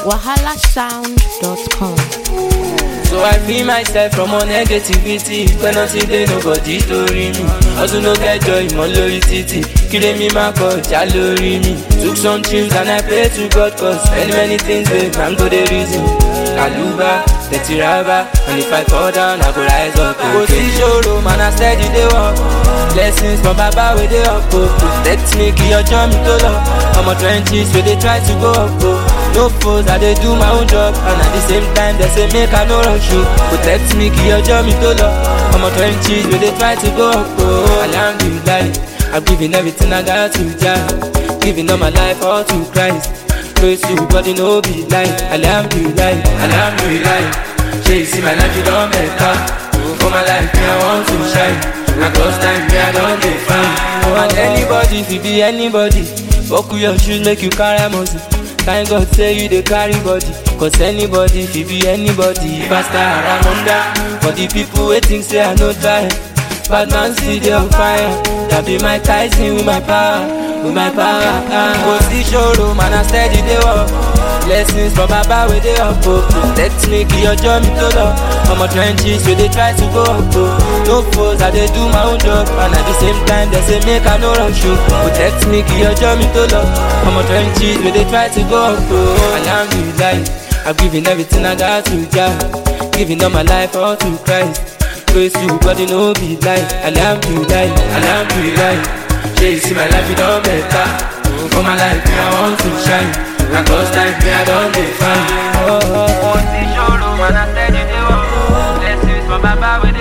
wahalasound.com. So I free myself from all negativity Pẹ́ nothing dey nobody torí mi Ọdún ló kẹjọ ìmọ̀ lórí títì Kíre mi máa kọjá lórí mi Took some trips and I pray to God cause many many things dey man go dey reason Kàlùbá, tẹ̀tì rábà and if I fall down I go rise up Kò sí ṣòro man I steady dey work Blessings from baba wey dey up o Protect me kí ọjọ́ mi tó lọ Ọmọ twenties wey dey try to go up o No foes I dey do my own job and at the same time they say make I no rush you Protect me kí ọjọ́ mi tó lọ Ọmọ twenties wey dey try to go up o Alhamdulilayi I'm giving everything I got to Jah Giving all my life all to Christ Praise you body no be lie Alhamdulilayi Alhamdulilayi Shey you see my life you don better For my life me I want to shine Na cause time me I don dey fine And anybody fit be anybody Buckle your shoes make you carry muscle Thank God say you dey carry body Cause anybody fit be anybody Pastor Aramonda For the people wey think say I no try Bad man still dey on fire That be my Tyson with my power With my power Kò sí ṣòro man I steady dey work Blessings from baba wey dey up o Protect me kí ọjọ́ mi tó lọ Ọmọ trenches wey dey try to go up o No foes I dey do my own job And at the same time they say make I no rush o Protect me kí ọjọ́ mi tó lọ Ọmọ trenches wey dey try to go up o Alhamdulilayi I'm giving everything I got to Jah Giving all my life all to Christ Praise you body no be lie Alhamdulilayi Alhamdulilayi Shey you see my life you don better For my life me I want to shine Na cause time me I don dey fine. Kò sí ṣòro man I steady dey work Blessings from baba wey